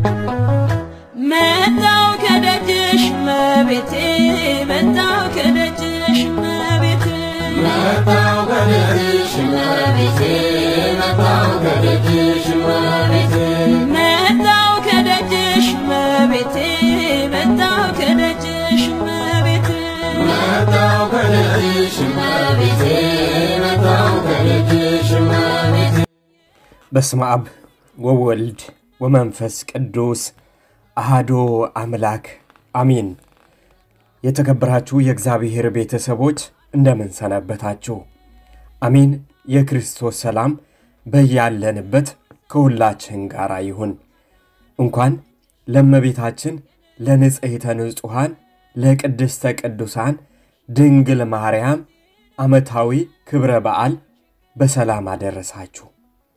መጣው ከደጅሽ መቤቴ መጣው ከደጅሽ መቤቴ መጣው ከደጅሽ እመቤቴ መጣው ከደጅሽ እመቤቴ መጣው ከደጅሽ መቤቴ መጣው ከደጅሽ መቤቴ መጣው ከደጅሽ እመቤቴ መጣው ከደጅሽ እመቤቴ በስመ አብ ወወልድ ወመንፈስ ቅዱስ አሃዶ አምላክ አሚን። የተከበራችሁ የእግዚአብሔር ቤተሰቦች እንደምን ሰነበታችሁ? አሚን። የክርስቶስ ሰላም በያለንበት ከሁላችን ጋር ይሁን። እንኳን ለእመቤታችን ለንጽሕተ ንጹሐን ለቅድስተ ቅዱሳን ድንግል ማርያም ዓመታዊ ክብረ በዓል በሰላም አደረሳችሁ።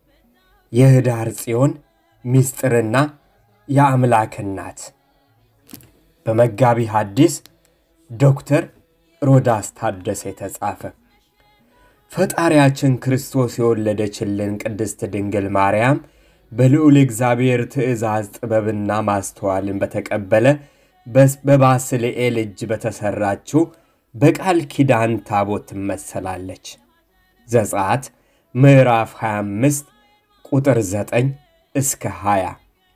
የኅዳር ጽዮን ምስጢርና የአምላክ እናት በመጋቢ ሐዲስ ዶክተር ሮዳስ ታደሰ የተጻፈ ፈጣሪያችን ክርስቶስ የወለደችልን ቅድስት ድንግል ማርያም በልዑል እግዚአብሔር ትእዛዝ ጥበብና ማስተዋልን በተቀበለ በባስልኤል እጅ በተሠራችው በቃል ኪዳን ታቦት ትመሰላለች። ዘጸአት ምዕራፍ 25 ቁጥር 9 እስከ 20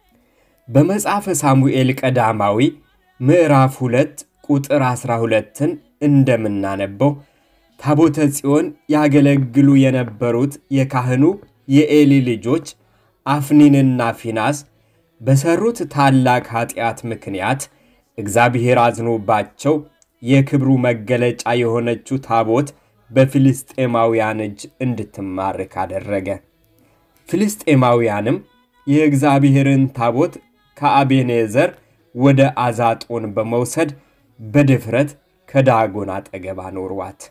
በመጽሐፈ ሳሙኤል ቀዳማዊ ምዕራፍ 2 ቁጥር 12ን እንደምናነበው ታቦተ ጽዮን ያገለግሉ የነበሩት የካህኑ የኤሊ ልጆች አፍኒንና ፊናስ በሠሩት ታላቅ ኀጢአት ምክንያት እግዚአብሔር አዝኖባቸው የክብሩ መገለጫ የሆነችው ታቦት በፍልስጤማውያን እጅ እንድትማርክ አደረገ። ፍልስጤማውያንም የእግዚአብሔርን ታቦት ከአቤኔዘር ወደ አዛጦን በመውሰድ በድፍረት ከዳጎን አጠገብ አኖሯት።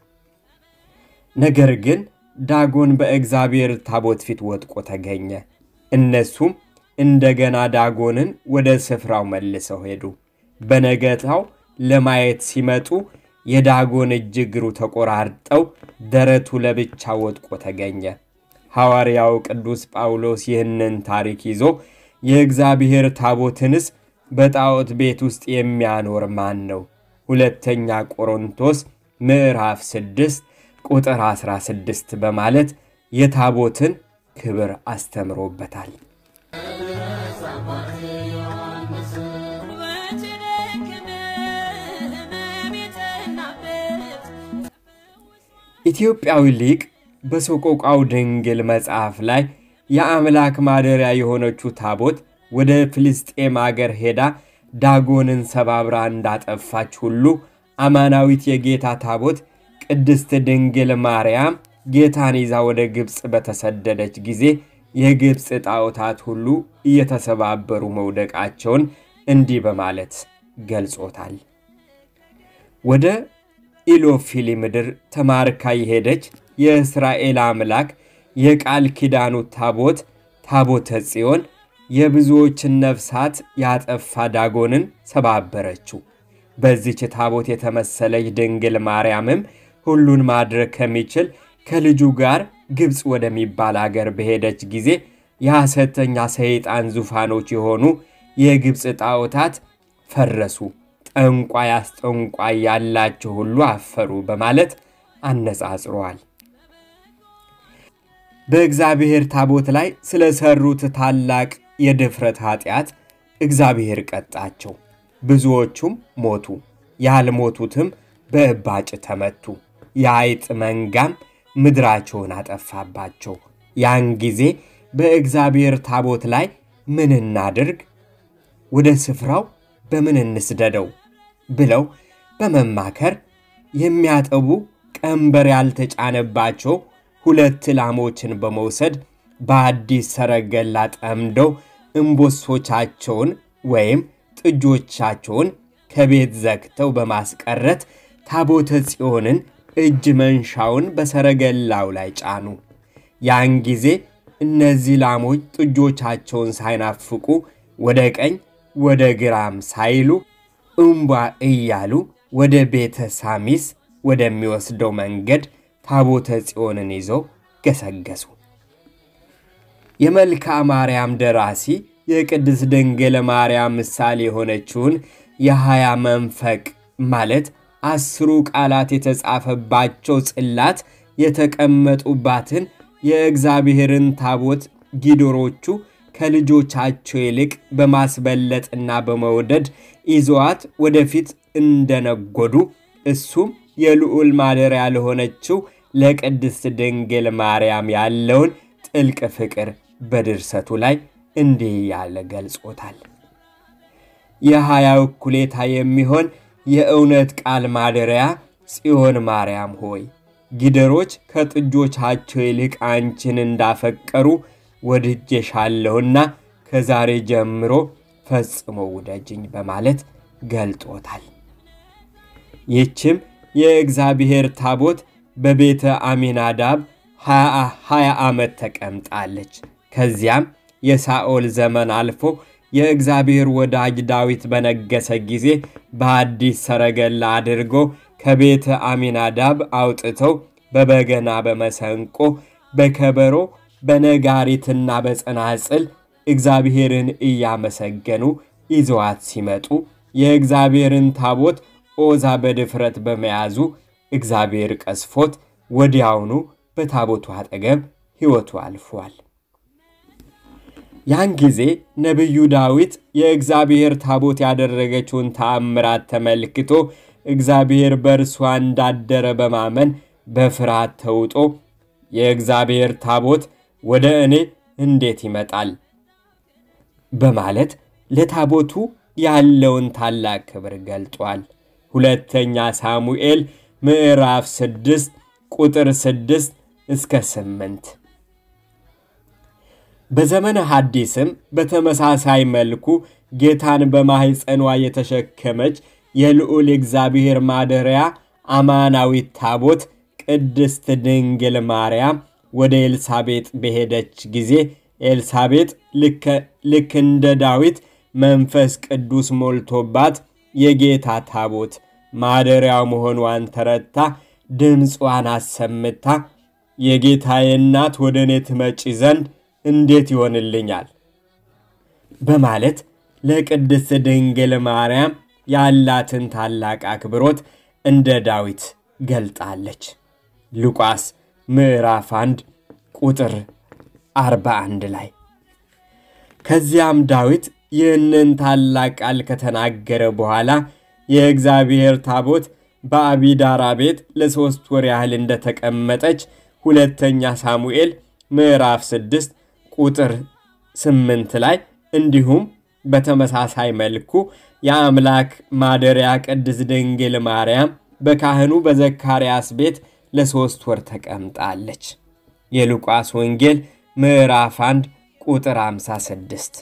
ነገር ግን ዳጎን በእግዚአብሔር ታቦት ፊት ወድቆ ተገኘ። እነሱም እንደገና ዳጎንን ወደ ስፍራው መልሰው ሄዱ። በነገታው ለማየት ሲመጡ የዳጎን እጅ እግሩ ተቆራርጠው ደረቱ ለብቻ ወድቆ ተገኘ። ሐዋርያው ቅዱስ ጳውሎስ ይህንን ታሪክ ይዞ የእግዚአብሔር ታቦትንስ በጣዖት ቤት ውስጥ የሚያኖር ማን ነው? ሁለተኛ ቆሮንቶስ ምዕራፍ 6 ቁጥር 16 በማለት የታቦትን ክብር አስተምሮበታል። ኢትዮጵያዊ ሊቅ በሰቆቃው ድንግል መጽሐፍ ላይ የአምላክ ማደሪያ የሆነችው ታቦት ወደ ፍልስጤም አገር ሄዳ ዳጎንን ሰባብራ እንዳጠፋች ሁሉ አማናዊት የጌታ ታቦት ቅድስት ድንግል ማርያም ጌታን ይዛ ወደ ግብፅ በተሰደደች ጊዜ የግብፅ ጣዖታት ሁሉ እየተሰባበሩ መውደቃቸውን እንዲህ በማለት ገልጾታል። ወደ ኢሎፊሊ ምድር ተማርካ የሄደች የእስራኤል አምላክ የቃል ኪዳኑ ታቦት ታቦተ ጽዮን የብዙዎችን ነፍሳት ያጠፋ ዳጎንን ሰባበረችው። በዚች ታቦት የተመሰለች ድንግል ማርያምም ሁሉን ማድረግ ከሚችል ከልጁ ጋር ግብፅ ወደሚባል አገር በሄደች ጊዜ የሐሰተኛ ሰይጣን ዙፋኖች የሆኑ የግብፅ ጣዖታት ፈረሱ፣ ጠንቋይ አስጠንቋይ ያላቸው ሁሉ አፈሩ በማለት አነጻጽረዋል። በእግዚአብሔር ታቦት ላይ ስለሰሩት ታላቅ የድፍረት ኃጢአት እግዚአብሔር ቀጣቸው። ብዙዎቹም ሞቱ፣ ያልሞቱትም በእባጭ ተመቱ። የአይጥ መንጋም ምድራቸውን አጠፋባቸው። ያን ጊዜ በእግዚአብሔር ታቦት ላይ ምን እናድርግ? ወደ ስፍራው በምን እንስደደው? ብለው በመማከር የሚያጠቡ ቀንበር ያልተጫነባቸው ሁለት ላሞችን በመውሰድ በአዲስ ሰረገላ ጠምደው እምቦሶቻቸውን ወይም ጥጆቻቸውን ከቤት ዘግተው በማስቀረት ታቦተ ጽዮንን እጅ መንሻውን በሰረገላው ላይ ጫኑ። ያን ጊዜ እነዚህ ላሞች ጥጆቻቸውን ሳይናፍቁ ወደ ቀኝ ወደ ግራም ሳይሉ እምቧ እያሉ ወደ ቤተ ሳሚስ ወደሚወስደው መንገድ ታቦተ ጽዮንን ይዘው ገሰገሱ። የመልክዓ ማርያም ደራሲ የቅድስት ድንግል ማርያም ምሳሌ የሆነችውን የሀያ መንፈቅ ማለት አስሩ ቃላት የተጻፈባቸው ጽላት የተቀመጡባትን የእግዚአብሔርን ታቦት ጊዶሮቹ ከልጆቻቸው ይልቅ በማስበለጥና በመውደድ ይዘዋት ወደፊት እንደነጎዱ እሱም የልዑል ማደሪያ ለሆነችው ለቅድስት ድንግል ማርያም ያለውን ጥልቅ ፍቅር በድርሰቱ ላይ እንዲህ ያለ ገልጾታል። የሀያው እኩሌታ የሚሆን የእውነት ቃል ማደሪያ ጽዮን ማርያም ሆይ ጊደሮች ከጥጆቻቸው ይልቅ አንቺን እንዳፈቀሩ ወድጄሻለሁና ከዛሬ ጀምሮ ፈጽሞ ውደጅኝ በማለት ገልጦታል። ይህችም የእግዚአብሔር ታቦት በቤተ አሚናዳብ ሀያ ዓመት ተቀምጣለች። ከዚያም የሳኦል ዘመን አልፎ የእግዚአብሔር ወዳጅ ዳዊት በነገሰ ጊዜ በአዲስ ሰረገላ አድርጎ ከቤተ አሚናዳብ አውጥተው በበገና በመሰንቆ በከበሮ በነጋሪትና በጸናጽል እግዚአብሔርን እያመሰገኑ ይዘዋት ሲመጡ የእግዚአብሔርን ታቦት ኦዛ በድፍረት በመያዙ እግዚአብሔር ቀስፎት ወዲያውኑ በታቦቱ አጠገብ ሕይወቱ አልፏል። ያን ጊዜ ነቢዩ ዳዊት የእግዚአብሔር ታቦት ያደረገችውን ተአምራት ተመልክቶ እግዚአብሔር በእርሷ እንዳደረ በማመን በፍርሃት ተውጦ የእግዚአብሔር ታቦት ወደ እኔ እንዴት ይመጣል? በማለት ለታቦቱ ያለውን ታላቅ ክብር ገልጧል። ሁለተኛ ሳሙኤል ምዕራፍ ስድስት ቁጥር ስድስት እስከ ስምንት በዘመነ ሐዲስም በተመሳሳይ መልኩ ጌታን በማሕፀኗ የተሸከመች የልዑል እግዚአብሔር ማደሪያ አማናዊት ታቦት ቅድስት ድንግል ማርያም ወደ ኤልሳቤጥ በሄደች ጊዜ ኤልሳቤጥ ልክ እንደ ዳዊት መንፈስ ቅዱስ ሞልቶባት የጌታ ታቦት ማደሪያው መሆኗን ተረድታ ድምፅዋን አሰምታ የጌታዬ እናት ወደ እኔ ትመጪ ዘንድ እንዴት ይሆንልኛል? በማለት ለቅድስት ድንግል ማርያም ያላትን ታላቅ አክብሮት እንደ ዳዊት ገልጣለች። ሉቃስ ምዕራፍ 1 ቁጥር 41 ላይ ከዚያም ዳዊት ይህንን ታላቅ ቃል ከተናገረ በኋላ የእግዚአብሔር ታቦት በአቢዳራ ቤት ለሦስት ወር ያህል እንደተቀመጠች ሁለተኛ ሳሙኤል ምዕራፍ 6 ቁጥር 8 ላይ እንዲሁም በተመሳሳይ መልኩ የአምላክ ማደሪያ ቅድስት ድንግል ማርያም በካህኑ በዘካርያስ ቤት ለሦስት ወር ተቀምጣለች። የሉቃስ ወንጌል ምዕራፍ 1 ቁጥር 56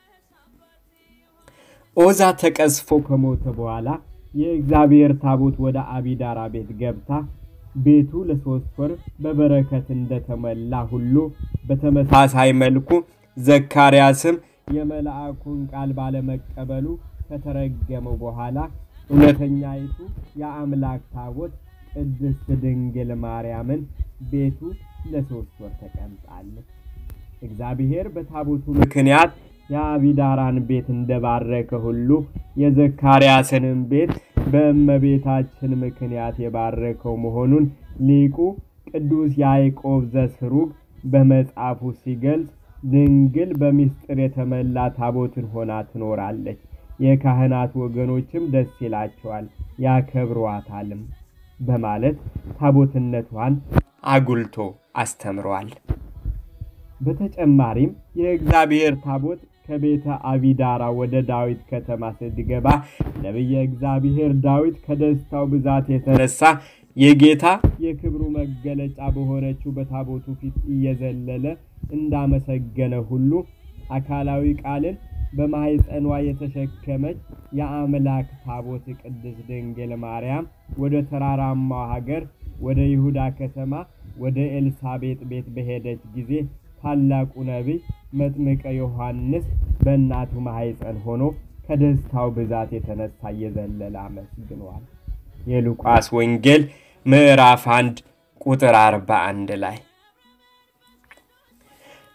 ኦዛ ተቀስፎ ከሞተ በኋላ የእግዚአብሔር ታቦት ወደ አቢዳራ ቤት ገብታ ቤቱ ለሦስት ወር በበረከት እንደተሞላ ሁሉ በተመሳሳይ መልኩ ዘካርያስም የመልአኩን ቃል ባለመቀበሉ ከተረገመው በኋላ እውነተኛይቱ የአምላክ ታቦት ቅድስት ድንግል ማርያምን ቤቱ ለሦስት ወር ተቀምጣለች። እግዚአብሔር በታቦቱ ምክንያት የአቢዳራን ቤት እንደባረከ ሁሉ የዘካርያስንም ቤት በእመቤታችን ምክንያት የባረከው መሆኑን ሊቁ ቅዱስ ያዕቆብ ዘስሩግ በመጽሐፉ ሲገልጽ ድንግል በምስጢር የተመላ ታቦትን ሆና ትኖራለች። የካህናት ወገኖችም ደስ ይላቸዋል ያከብሯታልም በማለት ታቦትነቷን አጉልቶ አስተምሯል። በተጨማሪም የእግዚአብሔር ታቦት ከቤተ አቢዳራ ወደ ዳዊት ከተማ ስትገባ ነቢየ እግዚአብሔር ዳዊት ከደስታው ብዛት የተነሳ የጌታ የክብሩ መገለጫ በሆነችው በታቦቱ ፊት እየዘለለ እንዳመሰገነ ሁሉ አካላዊ ቃልን በማኅፀኗ የተሸከመች የአምላክ ታቦት ቅድስት ድንግል ማርያም ወደ ተራራማው ሀገር ወደ ይሁዳ ከተማ ወደ ኤልሳቤጥ ቤት በሄደች ጊዜ ታላቁ ነቢይ መጥምቀ ዮሐንስ በእናቱ ማኅፀን ሆኖ ከደስታው ብዛት የተነሳ እየዘለለ አመስግኗል። የሉቃስ ወንጌል ምዕራፍ 1 ቁጥር 41 ላይ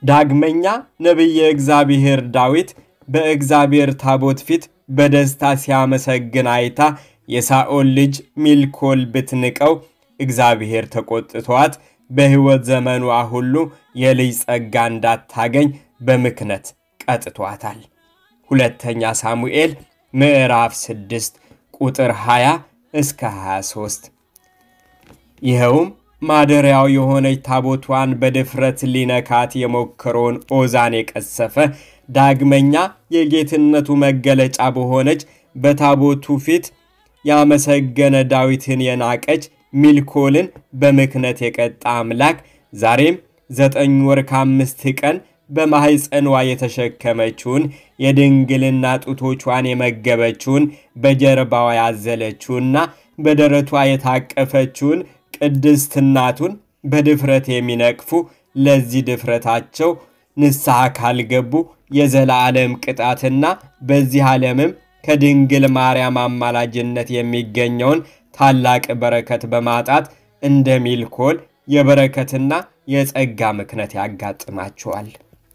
ዳግመኛ ነቢየ እግዚአብሔር ዳዊት በእግዚአብሔር ታቦት ፊት በደስታ ሲያመሰግን አይታ የሳኦል ልጅ ሚልኮል ብትንቀው እግዚአብሔር ተቆጥቷት በሕይወት ዘመኗ ሁሉ የልጅ ጸጋ እንዳታገኝ በምክነት ቀጥቷታል። ሁለተኛ ሳሙኤል ምዕራፍ 6 ቁጥር 20 እስከ 23። ይኸውም ማደሪያው የሆነች ታቦቷን በድፍረት ሊነካት የሞከረውን ኦዛን የቀሰፈ ዳግመኛ የጌትነቱ መገለጫ በሆነች በታቦቱ ፊት ያመሰገነ ዳዊትን የናቀች ሚልኮልን በምክነት የቀጣ አምላክ ዛሬም ዘጠኝ ወር ከአምስት ቀን በማሕፀኗ የተሸከመችውን የድንግልና ጡቶቿን የመገበችውን በጀርባዋ ያዘለችውና በደረቷ የታቀፈችውን ቅድስት እናቱን በድፍረት የሚነቅፉ ለዚህ ድፍረታቸው ንስሐ ካልገቡ የዘላለም ቅጣትና በዚህ ዓለምም ከድንግል ማርያም አማላጅነት የሚገኘውን ታላቅ በረከት በማጣት እንደ ሚልኮል የበረከትና የጸጋ ምክነት ያጋጥማቸዋል።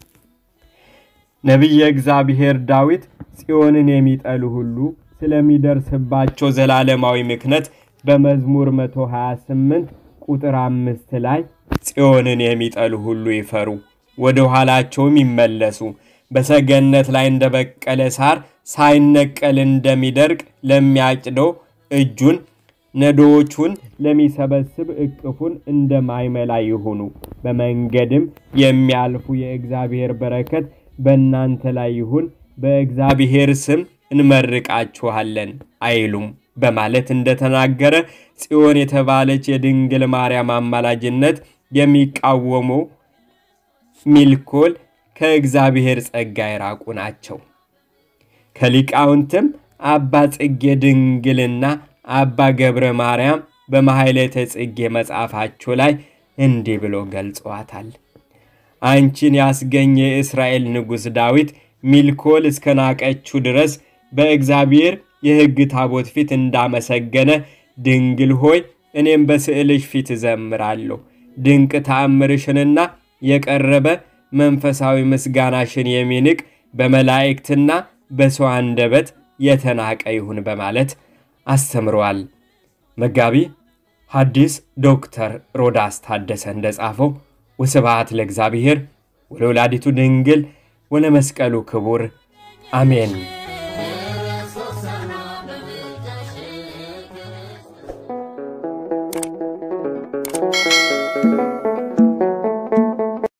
ነቢየ እግዚአብሔር ዳዊት ጽዮንን የሚጠሉ ሁሉ ስለሚደርስባቸው ዘላለማዊ ምክነት በመዝሙር 128 ቁጥር አምስት ላይ ጽዮንን የሚጠሉ ሁሉ ይፈሩ፣ ወደ ኋላቸውም ይመለሱ፣ በሰገነት ላይ እንደበቀለ ሳር ሳይነቀል እንደሚደርቅ ለሚያጭደው እጁን ነዶዎቹን ለሚሰበስብ እቅፉን እንደማይመላ ይሁኑ። በመንገድም የሚያልፉ የእግዚአብሔር በረከት በእናንተ ላይ ይሁን፣ በእግዚአብሔር ስም እንመርቃችኋለን አይሉም በማለት እንደተናገረ ጽዮን የተባለች የድንግል ማርያም አማላጅነት የሚቃወሙ ሚልኮል ከእግዚአብሔር ጸጋ የራቁ ናቸው። ከሊቃውንትም አባ ጽጌ ድንግልና አባ ገብረ ማርያም በማሕሌተ ጽጌ መጽሐፋቸው ላይ እንዲህ ብሎ ገልጸዋታል። አንቺን ያስገኘ የእስራኤል ንጉሥ ዳዊት ሚልኮል እስከ ናቀችው ድረስ በእግዚአብሔር የሕግ ታቦት ፊት እንዳመሰገነ ድንግል ሆይ እኔም በስዕልሽ ፊት እዘምራለሁ። ድንቅ ተአምርሽንና የቀረበ መንፈሳዊ ምስጋናሽን የሚንቅ በመላእክትና በሰው አንደበት የተናቀ ይሁን በማለት አስተምረዋል። መጋቢ ሐዲስ ዶክተር ሮዳስ ታደሰ እንደጻፈው ወስብሐት ለእግዚአብሔር ወለወላዲቱ ድንግል ወለመስቀሉ ክቡር አሜን።